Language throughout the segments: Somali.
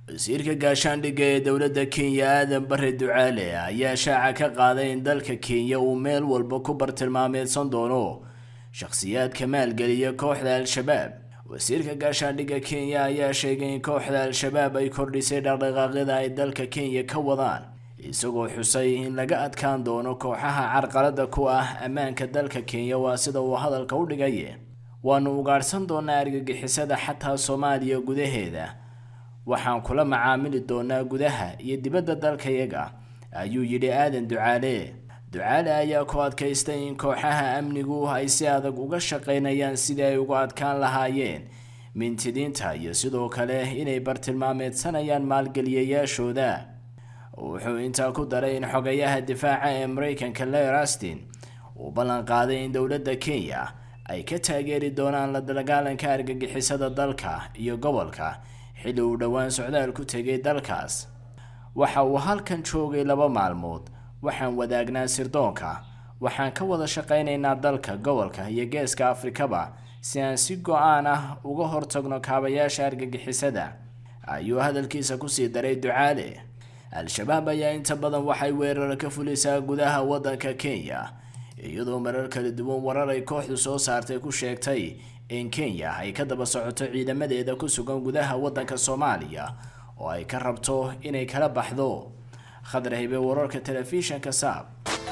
wasiirka gaashaandhigga ee dowladda kenya aadan bare ducaale ayaa shaaca ka qaaday in dalka kenya uu meel walba ku bartilmaameedsan doono shakhsiyaadka maalgeliya kooxda al-shabaab wasiirka gaashaandhigga kenya ayaa sheegay in kooxda al-shabaab ay kordhisay dhaqdhaqaaqyada ay dalka kenya ka wadaan isagoo xusay in laga adkaan doono kooxaha carqalada ku ah ammaanka dalka kenya waa sida uu hadalka u dhigay waanu ugaadhsan doonaa argagixisada xataa soomaaliya gudaheeda waxaan kula macaamili doonaa gudaha iyo dibadda dalkayaga ayuu yidhi aadan ducaale ducaale ayaa ku adkaystay in kooxaha amnigu ay si adag uga shaqaynayaan sidii ay uga adkaan lahaayeen mintidiinta iyo sidoo kale inay bartilmaameedsanayaan maalgeliyayaashooda wuxuu intaa ku daray in xogayaha difaaca ee mareykanka leer astin uu ballan qaaday in dowladda kenya ay ka taageeri doonaan la dagaalanka argagixisada dalka iyo gobolka xilli uu dhowaan socdaal ku tegay dalkaas waxa uu halkan joogay laba maalmood waxaan wadaagnaa sirdoonka waxaan ka wada shaqaynaynaa dalka gobolka iyo geeska afrikaba si aan si go-aan ah uga hortagno kaabayaasha argagixisada ayuu hadalkiisa kusii daray ducaale al-shabaab ayaa inta badan waxay weeraro ka fulisaa gudaha waddanka kenya iyadoo marar kala duwan warar ay kooxdu soo saartay ku sheegtay in kenya ay ka daba socoto ciidamadeeda ku sugan gudaha waddanka soomaaliya oo ay ka rabto inay kala baxdo khadar hibe wararka telefishanka saab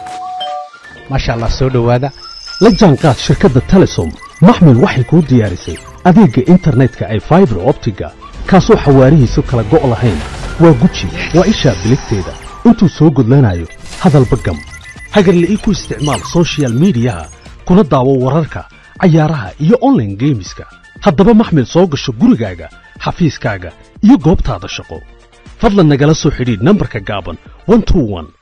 maasha allah soo dhowaada la jaanqaad shirkadda telesom maxmil waxay kuu diyaarisay adeegga internetka ay faibar optiga kaasoo xawaarihiisu kala go' lahayn waa guji waa ishaa biligteeda intuu soo gudlanayo hadalba gam hagarla ii ku isticmaal sochial midiyaha kuna daawo wararka cayaaraha iyo onlaine geemiska haddaba maxmil soo gasho gurigaaga xafiiskaaga iyo goobtaada shaqo fadlan nagala soo xidhiidh nambarka gaaban